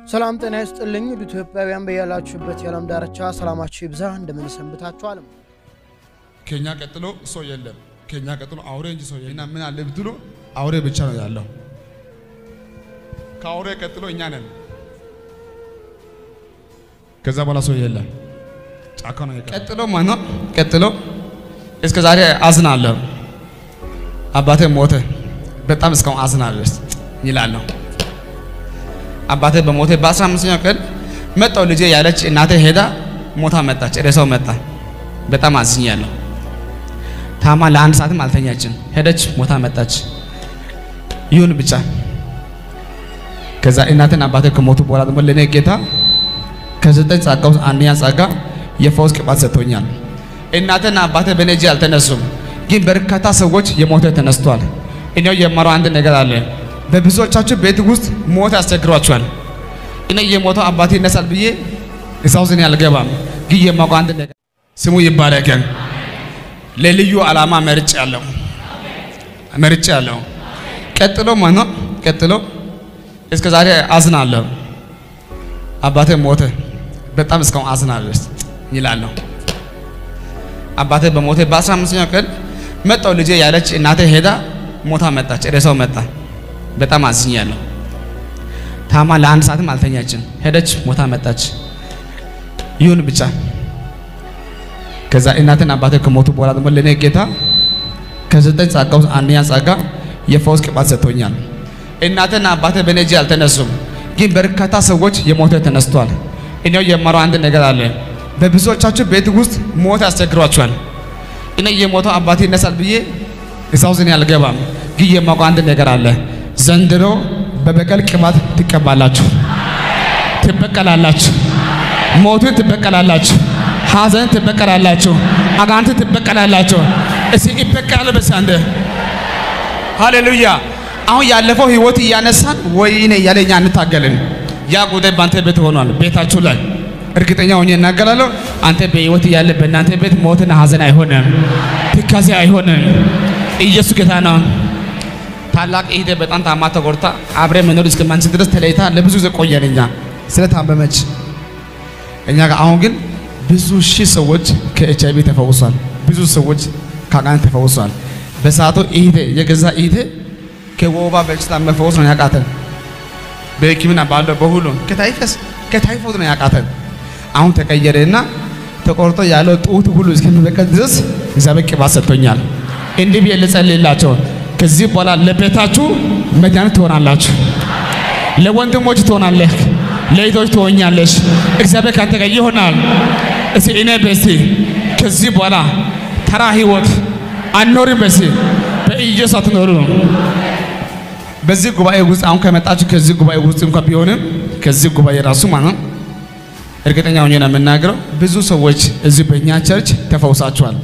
ሰላም ጤና ይስጥልኝ ውድ ኢትዮጵያውያን በያላችሁበት የዓለም ዳርቻ ሰላማችሁ ይብዛ። እንደምን ሰንብታችኋል? ከኛ ቀጥሎ ሰው የለም። ከኛ ቀጥሎ አውሬ እንጂ ሰው የለም። እና ምን አለ ብትሉ አውሬ ብቻ ነው ያለው። ከአውሬ ቀጥሎ እኛ ነን። ከዛ በኋላ ሰው የለም። ጫካ ነው የቀረው። ቀጥሎ ማነው? ቀጥሎ እስከ ዛሬ አዝናለሁ። አባቴ ሞተ፣ በጣም እስካሁን አዝናለሁ ይላለሁ። አባቴ በሞተ በአስራ አምስተኛው ቀን መጣው ልጄ ያለች እናቴ ሄዳ ሞታ መጣች፣ ሬሳው መጣ። በጣም አዝኛለሁ። ታማ ለአንድ ሰዓትም አልተኛችም። ሄደች ሞታ መጣች። ይሁን ብቻ። ከዛ እናቴና አባቴ ከሞቱ በኋላ ደግሞ ለእኔ ጌታ ከዘጠኝ ጸጋ ውስጥ አንደኛ ጸጋ የፈውስ ቅባት ሰጥቶኛል። እናቴና አባቴ በእኔ እጅ አልተነሱም፣ ግን በርካታ ሰዎች የሞተ ተነስቷል። እኔው የማረው አንድ ነገር አለ። በብዙዎቻችሁ ቤት ውስጥ ሞት ያስቸግሯችኋል። እኔ የሞተው አባቴ ይነሳል ብዬ እዛ ውስጥ እኔ አልገባም፣ ግን የማውቀው አንድ ነገር ስሙ ይባረከን። ለልዩ ዓላማ መርጬ ያለው መርጬ ያለው ቀጥሎ ማነው? ቀጥሎ እስከ ዛሬ አዝናለሁ። አባቴ ሞተ፣ በጣም እስካሁን አዝናለሁ ይላለሁ። አባቴ በሞተ በአስራ አምስተኛው ቀን መጣው ልጄ ያለች እናቴ ሄዳ ሞታ መጣች፣ ሬሳው መጣ። በጣም አዝኛለሁ። ታማ ለአንድ ሰዓትም አልተኛችም። ሄደች ሞታ መጣች። ይሁን ብቻ። ከዛ እናትና አባቴ ከሞቱ በኋላ ደግሞ ለእኔ ጌታ ከዘጠኝ ጸጋ ውስጥ አንደኛ ጸጋ የፈውስ ቅባት ሰጥቶኛል። እናትና አባቴ በእኔ እጅ አልተነሱም፣ ግን በርካታ ሰዎች የሞተ ተነስቷል። እኔው የማረው አንድ ነገር አለ። በብዙዎቻችሁ ቤት ውስጥ ሞት ያስቸግሯችኋል። እኔ የሞተው አባቴ ይነሳል ብዬ እዛ ውስጥ እኔ አልገባም፣ ግን የማውቀው አንድ ነገር አለ። ዘንድሮ በበቀል ቅባት ትቀባላችሁ፣ ትበቀላላችሁ፣ ሞቱን ትበቀላላችሁ፣ ሐዘን ትበቀላላችሁ፣ አጋንንት ትበቀላላችሁ። እስኪ ይበቀላል በስ አንደ ሃሌሉያ። አሁን ያለፈው ህይወት እያነሳን ወይኔ እያለ እኛ እንታገልን። ያ ጉዳይ በአንተ ቤት ሆኗል፣ ቤታችሁ ላይ እርግጠኛ ሆኜ እናገላለሁ። አንተ በህይወት እያለ በእናንተ ቤት ሞትና ሐዘን አይሆንም፣ ትካዜ አይሆንም። ኢየሱስ ጌታ ነው። ታላቅ እህቴ በጣም ታማ ተጎድታ አብረ መኖር እስከማንችል ድረስ ተለይታ ለብዙ ጊዜ ቆየን። እኛ ስለታመመች እኛ ጋር አሁን ግን ብዙ ሺህ ሰዎች ከኤች አይቪ ተፈውሷል። ብዙ ሰዎች ከአጋንንት ተፈውሷል። በሰዓቱ እህቴ የገዛ እህቴ ከወባ በሽታ መፈወስ ነው ያቃተን። በሕክምና ባለው በሁሉ ከታይፈስ ከታይፎት ነው ያቃተን። አሁን ተቀየረና ተቆርጦ ያለው ጡት ሁሉ እስከሚበቀል ድረስ እግዚአብሔር ቅባት ሰጥቶኛል። እንዲህ ብዬ ልጸልይላቸው ከዚህ በኋላ ለቤታችሁ መድኃኒት ትሆናላችሁ። ለወንድሞች ትሆናለህ፣ ለእህቶች ትሆኛለሽ። እግዚአብሔር ካንተ ጋር ይሆናል። እስቲ እኔ በሲ ከዚህ በኋላ ተራ ህይወት አኖርም። በሲ በኢየሱስ አትኖሩ። በዚህ ጉባኤ ውስጥ አሁን ከመጣችሁ ከዚህ ጉባኤ ውስጥ እንኳን ቢሆንም ከዚህ ጉባኤ ራሱ ማለት እርግጠኛ ሆኜ ነው የምናገረው ብዙ ሰዎች እዚህ በእኛ ቸርች ተፈውሳችኋል።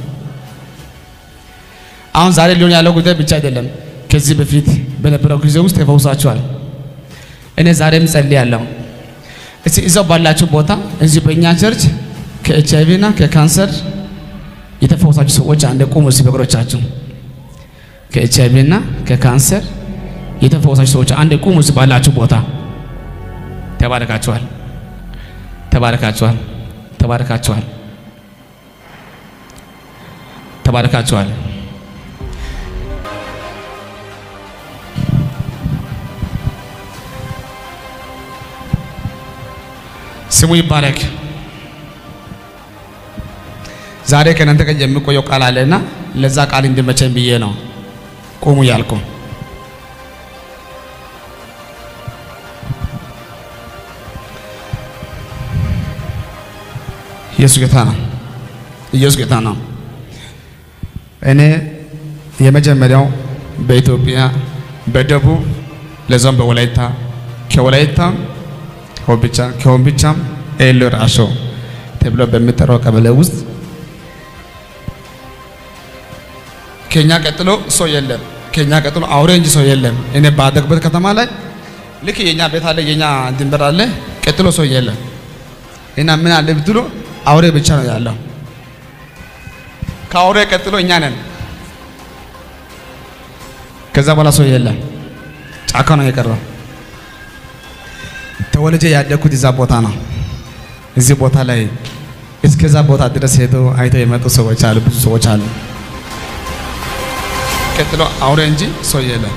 አሁን ዛሬ ሊሆን ያለው ጉዳይ ብቻ አይደለም። ከዚህ በፊት በነበረው ጊዜ ውስጥ ተፈውሳችኋል። እኔ ዛሬም ጸልያለሁ። እስቲ እዛው ባላችሁ ቦታ እዚህ በእኛ ቸርች ከኤች አይቪ እና ከካንሰር የተፈወሳችሁ ሰዎች አንድ ቁሙ እስቲ በእግሮቻችሁ። ከኤች አይቪ እና ከካንሰር የተፈወሳችሁ ሰዎች አንድ ቁሙ እስቲ ባላችሁ ቦታ። ተባረካችኋል፣ ተባረካችኋል፣ ተባረካችኋል፣ ተባረካችኋል። ስሙ ይባረክ። ዛሬ ከእናንተ ጋር የሚቆየው ቃል አለና ለዛ ቃል እንዲመቸኝ ብዬ ነው ቁሙ ያልኩ። ኢየሱስ ጌታ ነው። ኢየሱስ ጌታ ነው። እኔ የመጀመሪያው በኢትዮጵያ በደቡብ ለዛም በወላይታ ከወላይታ ሆምቢቻ ከሆምቢቻም ኤሎ ራሾ ተብሎ በሚጠራው ቀበሌ ውስጥ ከኛ ቀጥሎ ሰው የለም። ከኛ ቀጥሎ አውሬ እንጂ ሰው የለም። እኔ ባደግበት ከተማ ላይ ልክ የኛ ቤት አለ፣ የኛ ድንበር አለ፣ ቀጥሎ ሰው የለም። እና ምን አለ ብትሉ አውሬ ብቻ ነው ያለው። ከአውሬ ቀጥሎ እኛ ነን። ከዛ በኋላ ሰው የለም። ጫካ ነው የቀረው። ተወልጄ ያደግኩት እዛ ቦታ ነው። እዚህ ቦታ ላይ እስከዛ ቦታ ድረስ ሄደው አይተው የመጡ ሰዎች አሉ፣ ብዙ ሰዎች አሉ። ቀጥሎ አውሬ እንጂ ሰው የለም።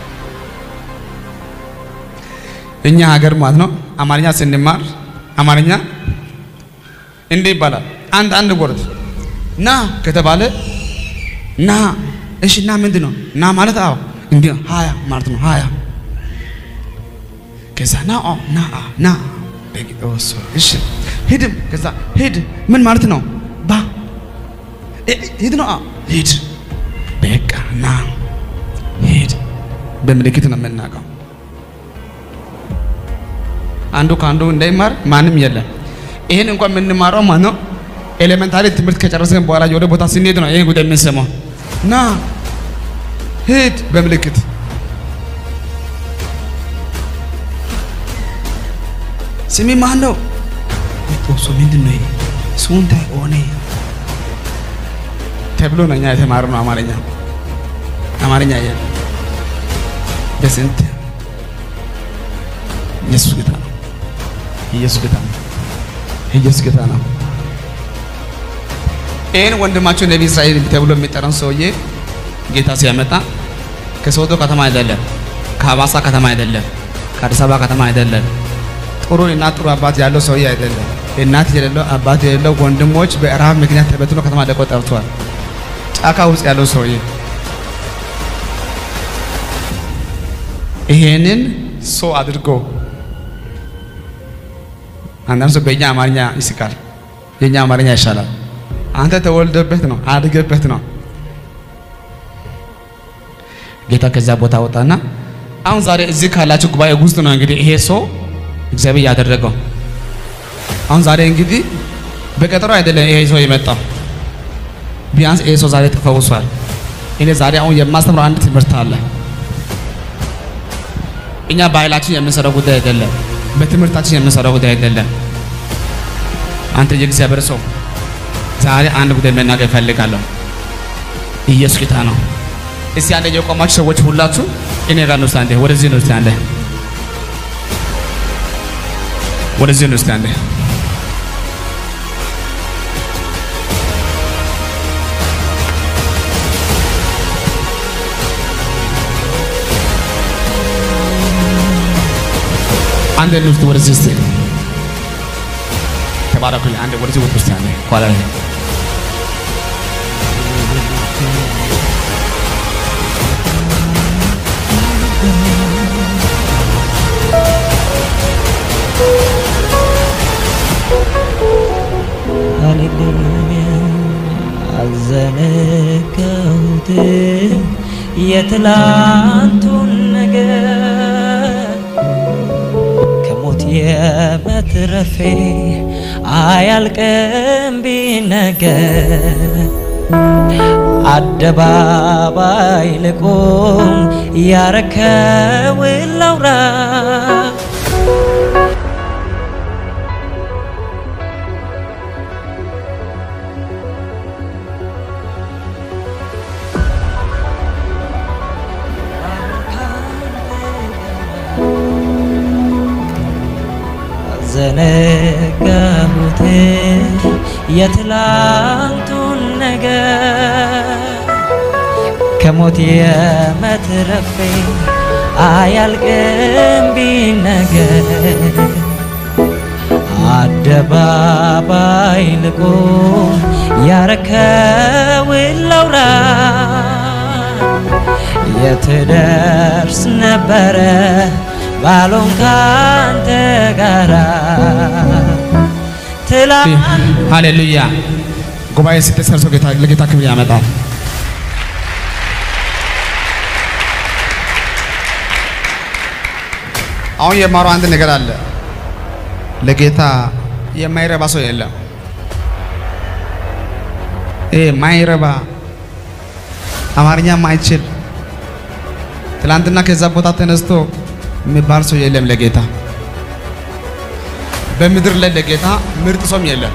እኛ ሀገር ማለት ነው አማርኛ ስንማር አማርኛ እንዲህ ይባላል። አንድ አንድ ወርድ ና ከተባለ ና እሺ፣ ና ምንድን ነው ና ማለት? አዎ እንዲህ ነው ሀያ ማለት ነው ሀያ ከዛ ና ኦ ና አ ና በጊዶስ እሺ ሂድም ከዛ ሂድ ምን ማለት ነው? ባ እ- ሂድ ነው አ ሂድ በቃ ና ሂድ በምልክት ነው የምናውቀው። አንዱ ከአንዱ እንዳይማር ማንም የለም። ይህን እንኳን የምንማረው ማለት ነው ኤሌመንታሪ ትምህርት ከጨረስን በኋላ ወደ ቦታ ስንሄድ ነው ይህን ጉዳይ የምንሰማው። ና ሂድ በምልክት ስሚ ማን ነው? ጦሶ ምንድን ነው? ሱንታ ሆነ ተብሎ ነው እኛ የተማርነው አማርኛ አማርኛ የ በስንት ኢየሱስ ጌታ ነው። ኢየሱስ ጌታ ነው። ኢየሱስ ጌታ ነው። ይህን ወንድማቸው ነቢ እስራኤል ተብሎ የሚጠራውን ሰውዬ ጌታ ሲያመጣ ከሶዶ ከተማ አይደለም፣ ከሀዋሳ ከተማ አይደለም፣ ከአዲስ አበባ ከተማ አይደለም ጥሩ እናት ጥሩ አባት ያለው ሰውዬ አይደለም። እናት የሌለው አባት የሌለው ወንድሞች በረሃብ ምክንያት ተበትኖ ከተማ ለቆ ጠፍቷል። ጫካ ውስጥ ያለው ሰውዬ ይሄንን ሰው አድርጎ አንዳንድ ሰው በእኛ አማርኛ ይስቃል፣ የእኛ አማርኛ ይሻላል። አንተ ተወልደበት ነው አድገበት ነው። ጌታ ከዚያ ቦታ ወጣና አሁን ዛሬ እዚህ ካላችሁ ጉባኤ ውስጥ ነው እንግዲህ ይሄ ሰው እግዚአብሔር ያደረገው አሁን ዛሬ እንግዲህ በቀጠሮ አይደለም ይሄ ሰው የመጣው። ቢያንስ ይሄ ሰው ዛሬ ተፈውሷል። እኔ ዛሬ አሁን የማስተምረው አንድ ትምህርት አለ። እኛ ባህላችን የምንሰራው ጉዳይ አይደለም፣ በትምህርታችን የምንሰራው ጉዳይ አይደለም። አንተ የእግዚአብሔር ሰው ዛሬ አንድ ጉዳይ መናገር እፈልጋለሁ። ኢየሱስ ጌታ ነው። እስቲ አንዴ የቆማችሁ ሰዎች ሁላችሁ እኔ ጋር ነው። እስቲ አንዴ ወደዚህ ነው። እስቲ አንዴ ወደዚህ ነው። እስቲ አንዴ አንድ ነው። እስቲ ወደዚህ እስቲ ተባረኩኝ። አንድ ወደዚህ ወጥ እስቲ አንዴ ኋላ ላይ ሃሌሉያ አልዘነጋሁትም የትላንቱን ነገር ከሞት የመትረፌ አያልቅም ቢነገር አደባባይ ልቆም ያረከውን ላውራ ዘነጋሁት የትላንቱን ነገር ከሞት የመትረፌ አያልቅም ቢነገር አደባባይ ልቆም ያረከውን ላውራ የትደርስ ነበረ ባሎን ካንተ ጋራ ትላንት ሃሌሉያ። ጉባኤ ስትሰርሶ ጌታ ለጌታ ክብር ያመጣል። አሁን የማረው አንድ ነገር አለ። ለጌታ የማይረባ ሰው የለም። ይሄ ማይረባ አማርኛ ማይችል ትላንትና ከዛ ቦታ ተነስቶ የሚባል ሰው የለም ለጌታ በምድር ላይ ለጌታ ምርጥ ሰውም የለም።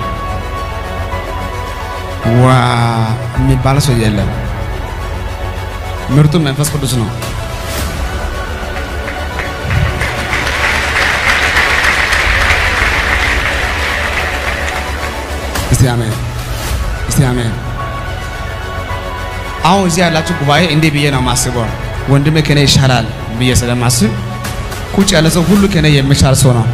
ዋ የሚባል ሰው የለም። ምርጡ መንፈስ ቅዱስ ነው። አሜን፣ እስቲ አሜን። አሁን እዚህ ያላችሁ ጉባኤ እንዲህ ብዬ ነው የማስበው። ወንድሜ ከኔ ይሻላል ብዬ ስለማስብ ቁጭ ያለ ሰው ሁሉ ከኔ የሚሻል ሰው ነው።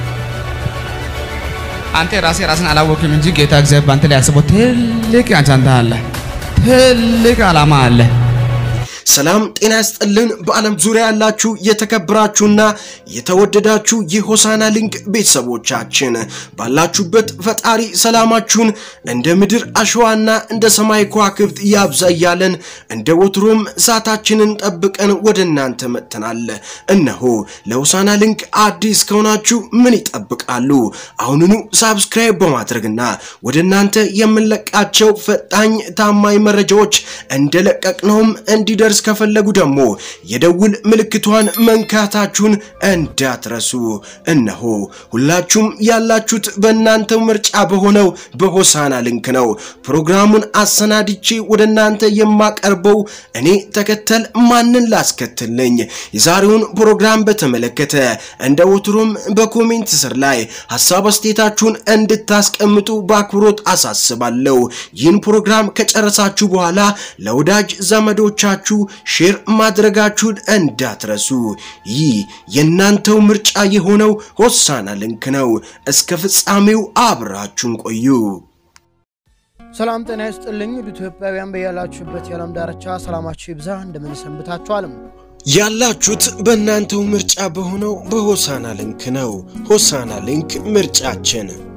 አንተ ራሴ ራስን አላወቅም እንጂ ጌታ እግዚአብሔር በአንተ ላይ ያስበው ትልቅ አጀንዳ አለ፣ ትልቅ ዓላማ አለ። ሰላም ጤና ያስጥልን። በዓለም ዙሪያ ያላችሁ የተከበራችሁና የተወደዳችሁ የሆሳና ሊንክ ቤተሰቦቻችን ባላችሁበት ፈጣሪ ሰላማችሁን እንደ ምድር አሸዋና እንደ ሰማይ ከዋክብት ያብዛ እያለን እንደ ወትሮም ሰዓታችንን ጠብቀን ወደ እናንተ መጥተናል። እነሆ ለሆሳና ሊንክ አዲስ ከሆናችሁ ምን ይጠብቃሉ? አሁኑኑ ሳብስክራይብ በማድረግና ወደ እናንተ የምንለቃቸው ፈጣኝ ታማኝ መረጃዎች እንደለቀቅነውም እንዲደርስ ከፈለጉ ደግሞ የደውል ምልክቷን መንካታችሁን እንዳትረሱ። እነሆ ሁላችሁም ያላችሁት በእናንተው ምርጫ በሆነው በሆሳና ሊንክ ነው። ፕሮግራሙን አሰናድቼ ወደ እናንተ የማቀርበው እኔ ተከተል ማንን ላስከትል ነኝ። የዛሬውን ፕሮግራም በተመለከተ እንደ ወትሮም በኮሜንት ስር ላይ ሀሳብ አስተያየታችሁን እንድታስቀምጡ በአክብሮት አሳስባለሁ። ይህን ፕሮግራም ከጨረሳችሁ በኋላ ለወዳጅ ዘመዶቻችሁ ሼር ማድረጋችሁን እንዳትረሱ። ይህ የእናንተው ምርጫ የሆነው ሆሳና ሊንክ ነው። እስከ ፍጻሜው አብራችሁን ቆዩ። ሰላም ጤና ይስጥልኝ ውድ ኢትዮጵያውያን በያላችሁበት የዓለም ዳርቻ ሰላማችሁ ይብዛ። እንደምን ሰንብታችኋልም? ያላችሁት በእናንተው ምርጫ በሆነው በሆሳና ሊንክ ነው። ሆሳና ሊንክ ምርጫችን